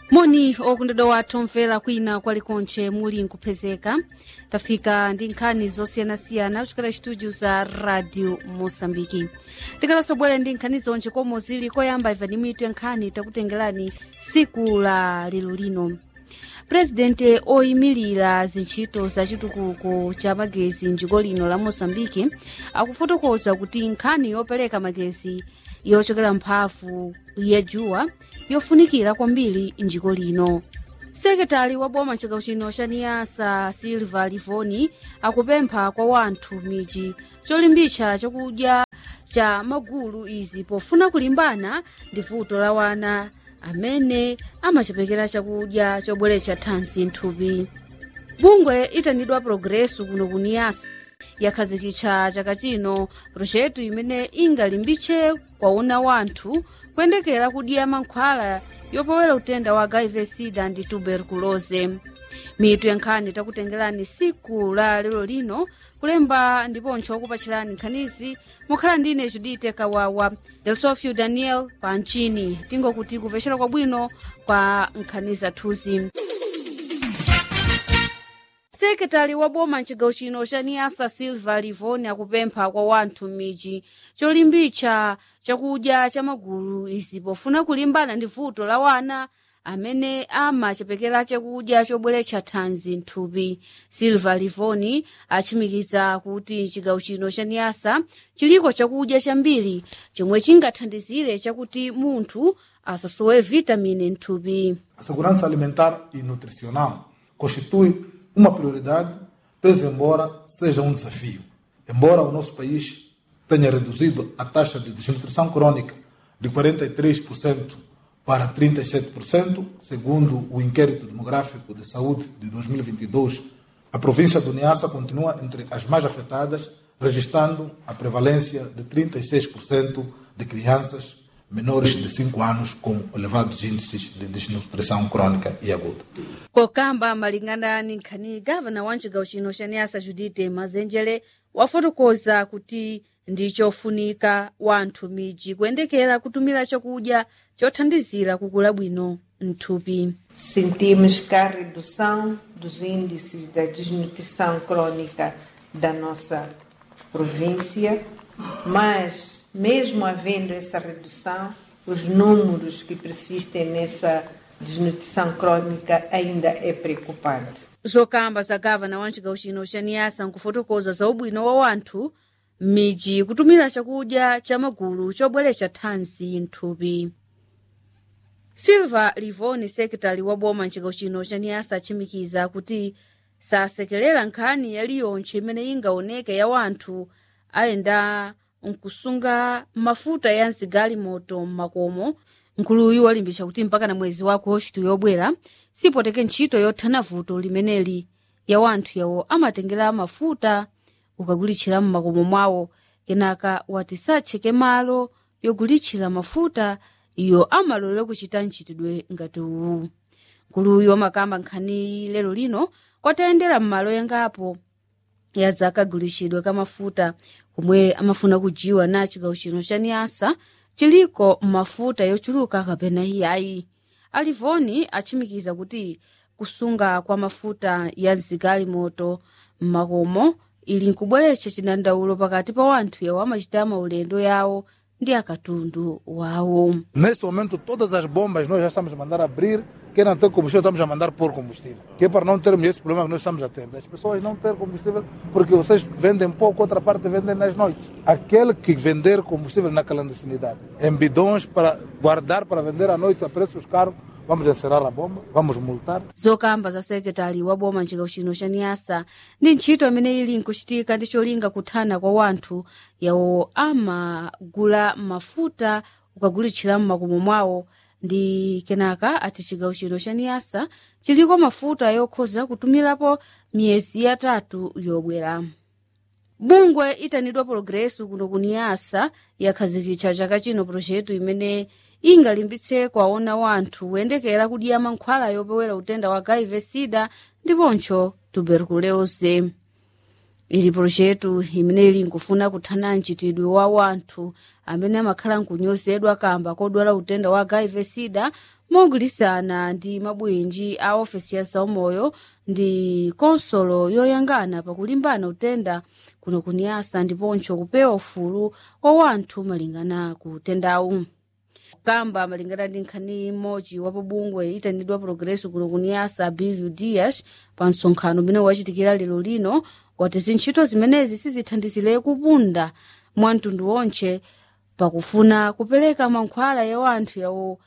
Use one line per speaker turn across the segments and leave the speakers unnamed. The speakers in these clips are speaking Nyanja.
moni okondedwa wathu omvera kwina kwalikonche muli nkupezeka tafika ndi nkhani zosiyanasiyana kuchokera studio za radio moçambiki tikalasobwere ndi nkhani zonje komwe zili koyamba iva ndi mitu ya nkhani takutengerani siku la lero lino purezidente oyimilira zintchito za chitukuko cha magezi mdziko lino la moçambike akufotokoza kuti nkhani yopereka magezi yochokera mphamvu ya juwa yofunikira kwambiri mdziko lino sekretari wa boma chigawo chino cha niyasa silva livoni akupempha kwa wanthu miji cholimbitsa chakudya cha magulu izi pofuna kulimbana ndi vuto la wana amene amachepekera chakudya chobweretsa thanzi mthupi bungwe itanidwa progresso kuno ku niyasa yakhazikitsa chaka chino projeto imene ingalimbitse kwauna wanthu kuyendekera kudya mankhwala yopowera utenda wa hiv sida ndi tuberculose mitu ya nkhani takutengerani siku la lero lino kulemba ndiponso kupachirani nkhanizi mukhala ndine judite kawawa delsofio daniel panchini tingokuti kupecera kwabwino kwa nkhani zathuzi sekretari wa boma mchigawo chino cha niyasa silva livoni akupempha kwa wanthu m'midzi cholimbitsa chakudya cha magulu izi pofuna kulimbana ndi vuto la wana amene amachepekera chakudya chobweretsa thanzi mthupi silva livoni achimikiza kuti chigawo chino cha niyasa chiliko chakudya chambiri chomwe chingathandizire chakuti munthu asasowe vitamini mthupi
A segurança alimentar e nutricional constitui uma prioridade, pese embora seja um desafio. Embora o nosso país tenha reduzido a taxa de desnutrição crônica de 43% para 37%, segundo o inquérito demográfico de saúde de 2022, a província do Niassa continua entre as mais afetadas, registrando a prevalência de 36% de crianças menores de 5 anos com elevados índices de desnutrição crônica e aguda.
kokamba malingana ni nkhani gavana wa mchigawo chino cha niyasa judite mazenjere wafotokoza kuti ndi chofunika wanthu midzi kuyendekera kutumira chakudya chothandizira kukula bwino mthupi
Sentimos que a redução dos índices da desnutrição crônica da nossa província, mas mesmo havendo essa redução, os números que persistem nessa desnutrição crônica ainda é preocupante.
zokamba za gavana wa mchigawo chino cha niyasa nkufotokoza za ubwino wa wanthu m'midzi kutumira chakudya cha magulu chobweretsa thanzi mthupi silva livoni sekretari wa boma mchigawo chino cha niyasa achimikiza kuti sasekerera nkhani yaliyonse imene ingaoneke ya wanthu ayenda nkusunga mafuta ya msigalimoto m'makomo nkuluyu walimbitsa kuti mpaka na mwezi wa agosto yobwera sipoteke ntchito yothana vuto limeneli ya wanthu yawo amatengera mafuta ukagulitchira m'makomo mwawo kenaka wati satcheke malo yogulitchira mafuta iyo amalolera kuchita mchitidwe ngati uwu nkuluyu amakamba nkhani lero lino kwatayendera m'malo yangapo ya zakagulitsidwe ka mafuta komwe amafuna kujiwa na chigawo chino cha niyasa chiliko mafuta yochuluka kapena iyayi alivoni achimikiza kuti kusunga kwa mafuta ya msigalimoto m'makomo ili nkubweretsa chidandaulo pakati pa wanthu yawo amachita maulendo yawo ndi akatundu wawo
Neste momento, todas as bombas nós já estamos a mandar abrir. Quem não tem combustível, estamos a mandar pôr combustível. Que é para não termos esse problema que nós estamos a ter. Das pessoas não ter combustível porque vocês vendem pouco, outra parte vendem nas noites. Aquele que vender combustível na clandestinidade, em bidões para guardar para vender à noite a preços caros, vamos encerrar a bomba, vamos multar.
zokamba za sekretari wa boma mchigawo chino cha niyasa ndi ntchito imene ili nkuchitika ndi cholinga kuthana kwa wanthu yawo amagula mafuta ukagulitchira m'makomo mwawo ndi kenaka ati chigawo chino cha niyasa chiliko mafuta yokhoza kutumirapo miyezi yatatu yobwera bungwe itanidwa progresso kuno ku niyasa yakhazikitsa chaka chino projeto imene ingalimbitse kwaona wanthu kuyendekera kudya mankhwala yopewera utenda wa hiv sida ndiponso tuberculose ili projetu imene ili nkufuna kuthana mchitidwe wa wanthu amene amakhala nkunyozedwa kamba kodwala utenda wa hiv sida mogwirisana ndi mabwinji a ofesi ya zaumoyo ndi konsolo yoyangana pakulimbana utenda kuno kuniyasa ndiponso kupewa ufulu wa wanthu malingana ku utendawu kamba malingana ndi nkhani imodzi wa pobungwe itanidwa progreso kuno kuniyasa billy dias pa msonkhano umene wachitikira lero lino wati zintchito zimenezi sizithandizire kupunda mwa mtundu wonse pakufuna kupereka mankhwala ya wanthu yawo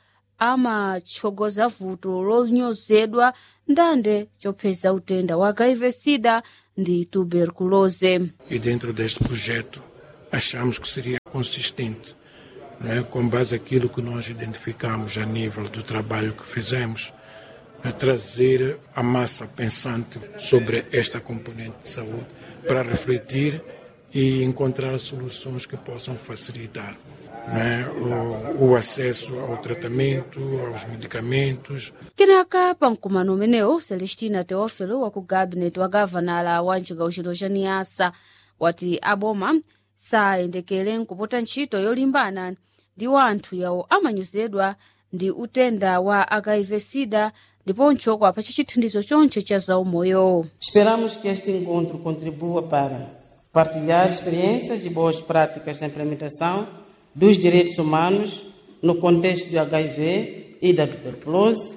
amatsogoza vuto lonyozedwa ndande chopeza utenda wa hiv sida ndi tuberculose
e dentro deste projeto achamos que seria consistente, não é? com base naquilo que nós identificamos a nível do trabalho que fizemos, a trazer a massa pensante sobre esta componente de saúde para refletir e encontrar soluções que possam facilitar não é? o, o acesso ao tratamento, aos medicamentos,
kenaka pa mkumano umenewo celestina teofilo wa ku gabineti wa gavanala wa mcigawo chino cha niyasa wati aboma sayendekere nkupota ntchito yolimbana ndi wanthu yawo amanyozedwa ndi utenda wa hiv sida ndiponso kwapa chachithandizo chonse cha zaumoyo
Esperamos que este encontro contribua para partilhar experiências e boas práticas na implementação dos direitos humanos no contexto do HIV e da tuberculose,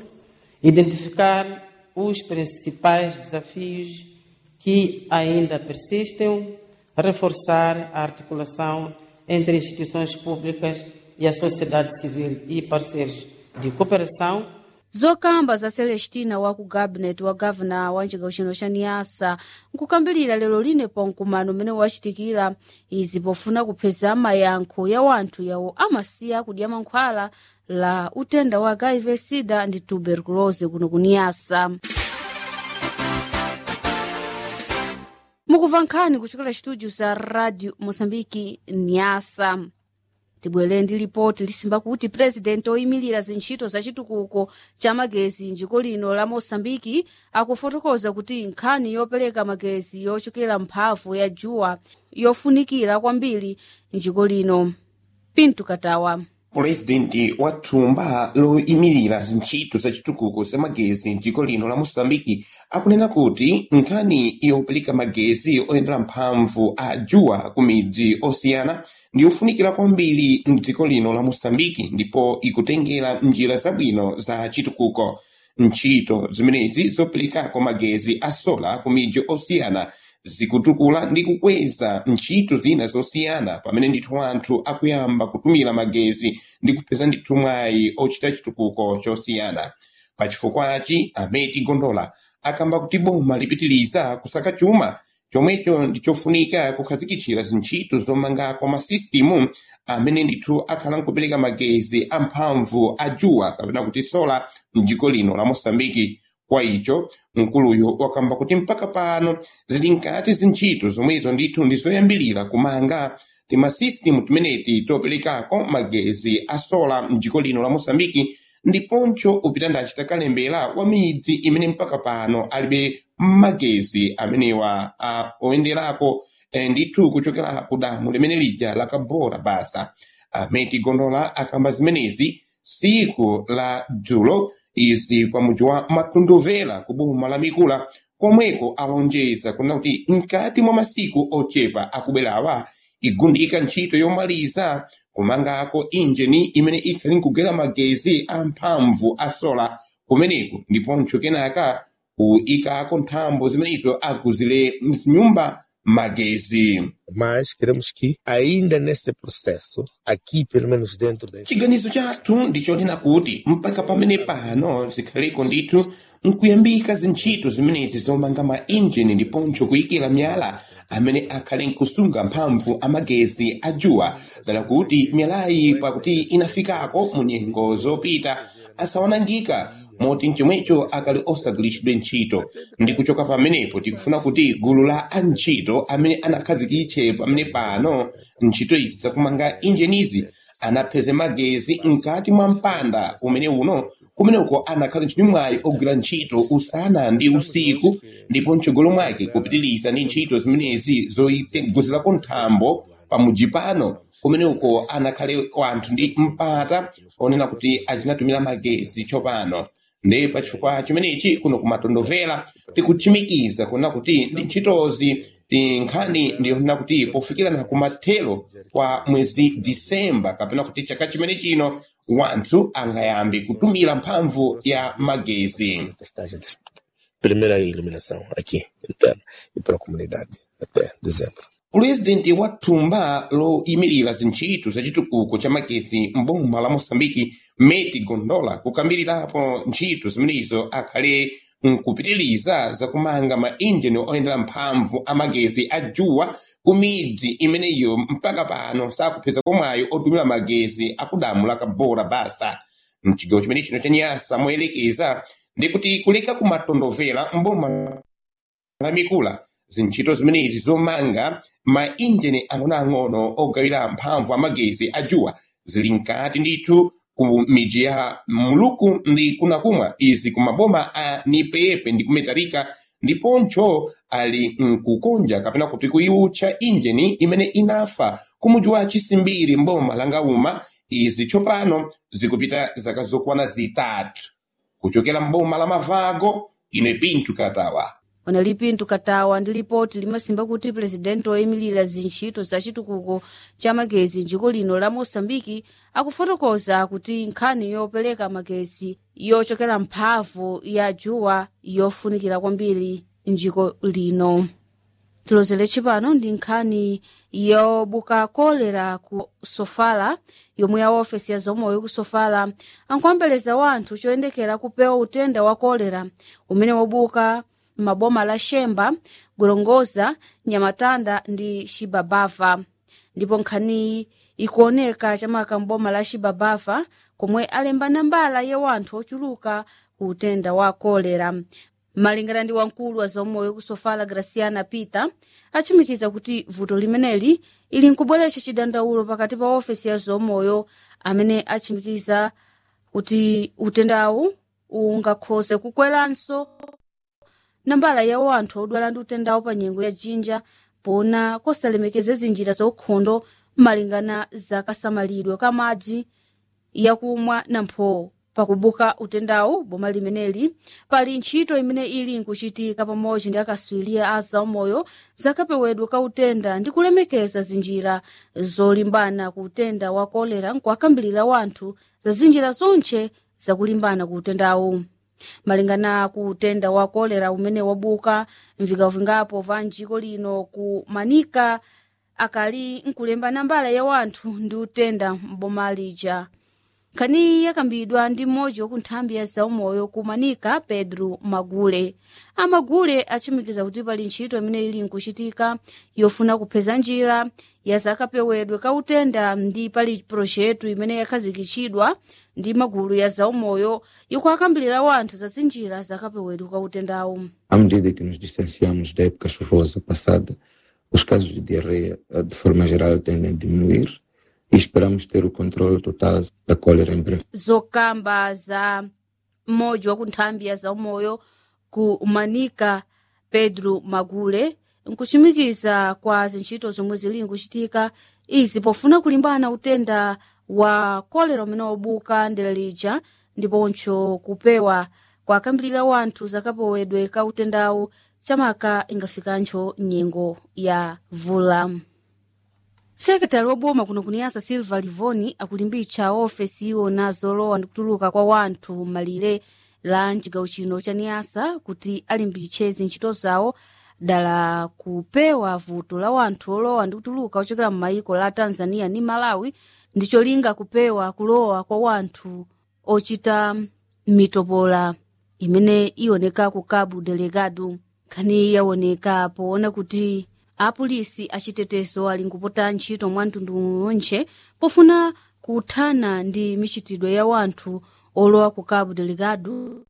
identificar os principais desafios que ainda persistem, reforçar a articulação entre instituições públicas e a sociedade civil e parceiros de cooperação
zokamba za celestina wa ku gabineti wa gavana wa mcigawo chino cha niyasa nkukambirira lero lino pa mkumano umene wachitikira izi pofuna kupeza mayankho ya wanthu yawo amasiya kudya mankhwala la utenda wa hiv sida ndi tuberculose kuno kuniyasa mukumva nkhani kuchokera studio za radio mosambiki niyasa tibwere ndi lipoti lisimba kuti purezidenti oyimirira zintchito za chitukuko cha magezi njiko lino la mosambiki akufotokoza kuti nkhani yopereka magezi yochokera mphamvu ya juwa yofunikira kwambiri njiko lino pinto katawa
pulezidenti wa thumba loyimirira zintchito za chitukuko za magezi mdziko lino la moçambike akunena kuti nkhani yopereka magezi oyendera mphamvu a juwa ku midzi osiyana ndi yofunikira kwambiri mdziko lino la moçambike ndipo ikutengera njira zabwino za chitukuko ntchito zimenezi zoperekako magezi a sola ku midzi osiyana zikutukula ndi kukweza ntchito zina zosiyana pamene ndithu anthu akuyamba kutumira magezi ndi kupeza ndithu mwayi ochita chitukuko chosiyana pachifukwachi ameti gondola akamba kuti boma lipitiriza kusaka chuma chomwecho ndi chofunika kukhazikitsira zintchito zomangako masisitimu amene ndithu akhala nkupereka magezi amphamvu a juwa kapena kuti sola mdziko lino la moçambike kwa icho mkuluyo wakamba kuti mpaka pano zili nkati zintchito zomwezo ndithu ndi zoyambirira kumanga timasisitimu timeneti toperekako magezi a sola mdziko lino la moçambike ndiponso upita ndachita kalembera wa midzi imene mpaka pano alibe magezi amenewa a oyenderako eh, ndithu kuchokera ku damu limene lija la kabora basa ameti gondola akamba zimenezi siku la dzulo izi pamudzi wa matunduvera ku boma la mikula komweko alonjeza kunena kuti mkati mwa masiku ochepa akubwerawa igundika ntchito yomaliza kumangako injini imene ikhali nkugera magezi amphamvu a sola kumeneko ndiponso kenaka kuyikako nthambo zimenezo aguzire mnyumba magezi
mas queremos que ainda nesse processo, aqui pelo menos dentro da
chiganizo chathu ndichonena kuti mpaka pamene pano zikhaleko ndithu nkuyambika zintchito zimenezi zomanga ma injini ndiponso kuyikira miyala amene akhale nkusunga mphamvu amagezi a juwa dala kuti miyalayi pakuti inafikako mu nyengo zopita asawanangika moti mchomwecho akali osagwiritsidwe ntchito ndi kuchoka pamenepo tikufuna kuti gulu la antchito amene anakhazikitse pamene pano ntchito izi zakumanga injinizi anapeze magezi mkati mwa mpanda umene uno kumeneko anakhala ntchito mwayi ogwira ntchito usana ndi usiku ndipo mtsogolo mwake kupitiriza ndi ntchito zimenezi zoyiguzirako nthambo pamuji pano kumeneko anakhale wanthu ndi mpata onena kuti achinatumira magezi tsopano ndi pachifukwa chimenechi kuno kumatondovera tikuchimikiza kuona kuti ndi ntchitozi ndi nkhani ndiyonena kuti pofikirana kumathero kwa mwezi disemba kapena kuti chaka chimene chino wanthu angayambe kutumira mphamvu ya magezi
testagem de primeira iluminação aqui interna e para a comunidade até dezembro.
pulezidenti wa thumba loyimirira zintchito za chitukuko cha magezi mboma la moçambike meti gondola kukambirirapo ntchito zimenezo akhale nkupitiriza zakumanga mainjini oyendera mphamvu amagezi a juwa ku midzi imeneyo mpaka pano sakupeza komwayo otumira magezi akudamu la kabora basa mchigawo chimene chino cha nyasa moyelekeza ndi kuti kuleka kumatondovera mboma la mikula zintchito zimenezi zomanga mainjini ang'onoang'ono ogawira mphamvu amagezi a juwa zili mkati ndithu ku miji ya muluku ndi kunakumwa izi ku maboma a nipepe ndi kumetarika ndiponso ali mkukonja kapena kuti kuiutcha injini imene inafa ku muji wa chisimbiri mboma la ngauma izi tsopano zikupita zaka zokwana zitatu kuchokera mboma la mavago ine pintu katawa
ona pintu katawa ndi lipoti limasimba kuti purezidenti woyimilira zintchito za chitukuko cha magezi njiko lino la moçambike akufotokoza kuti nkhani yopereka magezi yochokera mphamvu ya juwa yofunikira kwambiri njiko lino tilozere chipano ndi nkhani yobuka kolera ku sofala yomwe ya ofesi ya zomoyo ku sofala ankuombeleza wanthu choyendekera kupewa utenda wa kolera umene wabuka maboma la xemba gorongoza nyamatanda ndi xibabava ndipo nkhaniyi ikuoneka chamaka mboma la xibabava komwe alemba nambala ya wanthu ochuluka ku utenda wa kolera malingana ndi wamkulu wa zaumoyo kusofala graciana peter achimikiza kuti vuto limeneli ili nkubweretsa chidandaulo pakati pa ofesi ya zaumoyo amene achimikiza kuti utendawu ungakhoze kukweranso nambala ya wanthu odwala ndi utendawo pa nyengo ya jinja pona kosalemekeza zinjira zaukhondo malingana za kasamalidwe ka madzi yakumwa nampho pakubuka utendawu boma limeneli pali ntchito imene ili nkuchitika pamodzi ndi akaswiri a zaumoyo zakapewedwe ka utenda ndi kulemekeza zinjira zolimbana ku utenda wa kolera nkuakambirira wanthu za zinjira zonche zakulimbana ku utendawu malingana ku utenda wa kolera umene wabuka mvingavingapo va njiko lino ku manika akali nkulemba nambala ya wanthu ndi utenda mboma lija nkhaniyi yakambidwa ndi mmodzi waku nthambi ya zaumoyo ku manika pedro magule amagule achimikiza kuti pali ntchito imene ili nkuchitika yofuna kupeza njira ya zakapewedwe ka utenda ndi pali projetu imene yakhazikitsidwa ndi magulu ya zaumoyo ikuakambirira wanthu za zinjira zakapewedwe ka utendawu
À medida que nos distanciamos da época chuvosa passada, os casos de diarreia, eh, de forma geral, tendem a diminuir e esperamos ter o controle total da cólera em breve.
zokamba za mmodzi wa ku nthambi ya zaumoyo ku manika pedro magule nkuchimikiza kwa zintchito zomwe zili nkuchitika izi pofuna kulimbana utenda wa kolera umene wabuka ndera lija ndiponso kupewa kwakambirira wanthu zakapewedwe ka utendawu chamaka ingafikanso nyengo ya vula sekretari woboma kuno kuniyasa silva livoni akulimbitsa ofesi iwona zolowa ndi kutuluka kwa wanthu malire la mcigawo chino cha niyasa kuti alimbitse zintchito zawo dala kupewa vuto la wanthu olowa ndi kutuluka ochokera m'mayiko la tanzania ndi malawi ndi cholinga kupewa kulowa kwa wanthu ochita mitopola imene iwoneka ku cabo delegado nkhani yawoneka poona kuti apolisi achitetezo ali nkupota ntchito mwa mtundu wonche pofuna kuthana ndi michitidwe ya wanthu olowa ku cabo delegado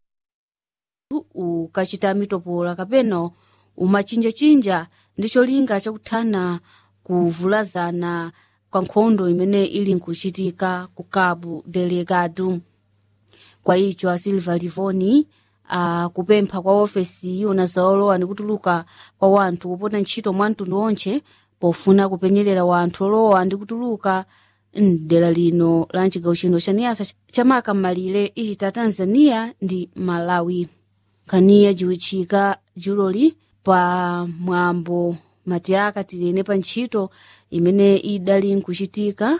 ukachita mitopola kapena umachinjachinja ndi cholinga chakuthana kuvulazana kwa nkhondo imene ili nkuchitika ku cabo delegado kwa icho a silva livoni akupempha kwa ofesi iwona zaolowa ndi kutuluka kwa wanthu kupota ntchito mwa mtundu onche pofuna kupenyerera wanthu olowa ndi kutuluka mdera lino la mcigawo chino cha niasa chamaka m'malire ichita tanzania ndi malawi nkhaniya jiwitchika juloli pa mwambo matiyaka tilene pa ntchito imene idali nkuchitika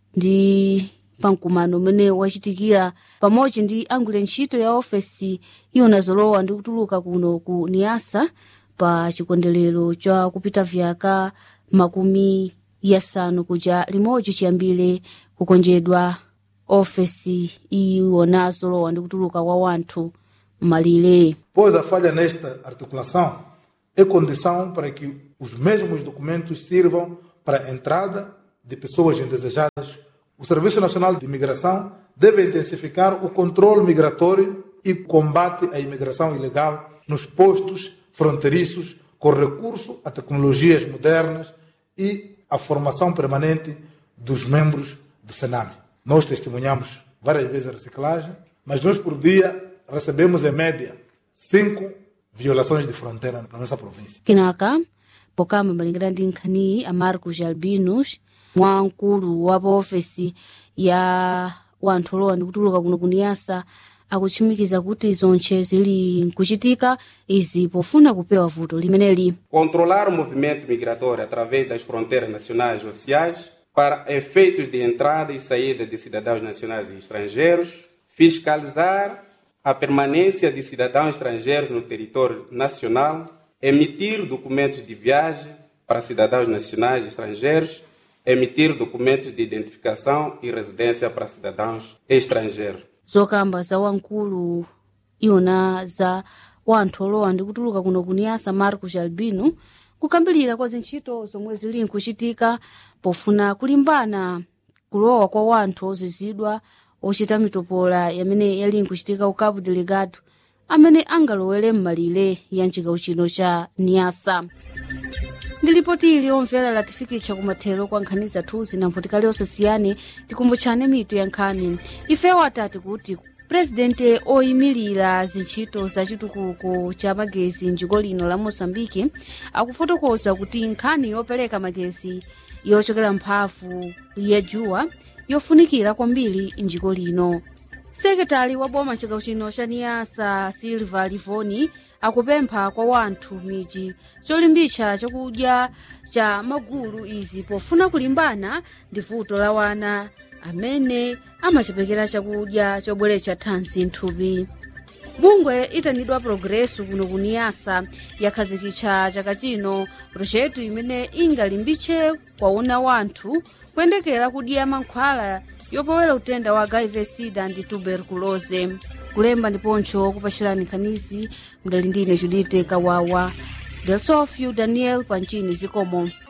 ndi pamkumano umene wachitikira pamodzi ndi angwire ntchito ya ofesi iwona zolowa ndi kutuluka kuno ku niasa pa chikondwerero cha kupita vyaka makumi yasanu kuja limodzi chiyambire kukonjedwa ofesi iwona zolowa ndi kutuluka kwa wanthu malire
Pois a falha nesta articulação é condição para que os mesmos documentos sirvam para a entrada de pessoas indesejadas. O Serviço Nacional de Imigração deve intensificar o controle migratório e combate à imigração ilegal nos postos fronteiriços com recurso a tecnologias modernas e a formação permanente dos membros do Sename. Nós testemunhamos várias vezes a reciclagem, mas nós por dia recebemos em média cinco violações de fronteira na nossa província.
kenaka pokama malingana ndi nkhaniyi a marcos albinos wamkulu wa paofesi ya wanthu olowa ndi kutuluka kuno kuniyasa akuchimikiza kuti zonche zili nkuchitika izi pofuna kupewa vuto limeneli
controlar o movimento migratório através das fronteiras nacionais oficiais para efeitos de entrada e saída de cidadãos nacionais e estrangeiros, fiscalizar a permanência de cidadãos estrangeiros no território nacional, emitir documentos de viagem para cidadãos nacionais e estrangeiros, emitir documentos de identificação e residência para cidadãos estrangeiros.
zokamba za wamkulu iwona za wanthu olowa ndi kutuluka kuno kuniyasa marcos albino kukambirira kwa zintchito zomwe zili nkuchitika pofuna kulimbana kulowa kwa wanthu ozizidwa ochita mitopola yamene yali nkuchitika ku cabo delegado amene angalowere m'malire ya mcigawo chino cha niyasa ndi lipoti ili omvera latifikitsa kumathero kwa nkhani zathu zinamvutikali osasiyane tikumbutchane mitu ya nkhani ifewo atati kuti purezidente oyimirira zintchito za chitukuko cha magezi mdziko lino la moçambike akufotokoza kuti nkhani yopereka magezi yochokera mphamvu ya juwa yofunikira kwambiri mdziko lino sekretari wa boma chigawo chino cha niyasa silva livoni akupempha kwa wanthu miji cholimbitsa chakudya cha magulu izi pofuna kulimbana ndi vuto la wana amene amachepekera chakudya chobweretsa thanzi nthupi bungwe itanidwa progresso kuno kuniyasa yakhazikitsa chaka chino projeto imene ingalimbitse kwauna wanthu kuyendekera kudya mankhwala yopowera utenda wa hiv sida ndi tuberculose kulemba ndiponcho kupachirani nkhanizi mudali ndine judite kawawa delsofio daniel panchini zikomo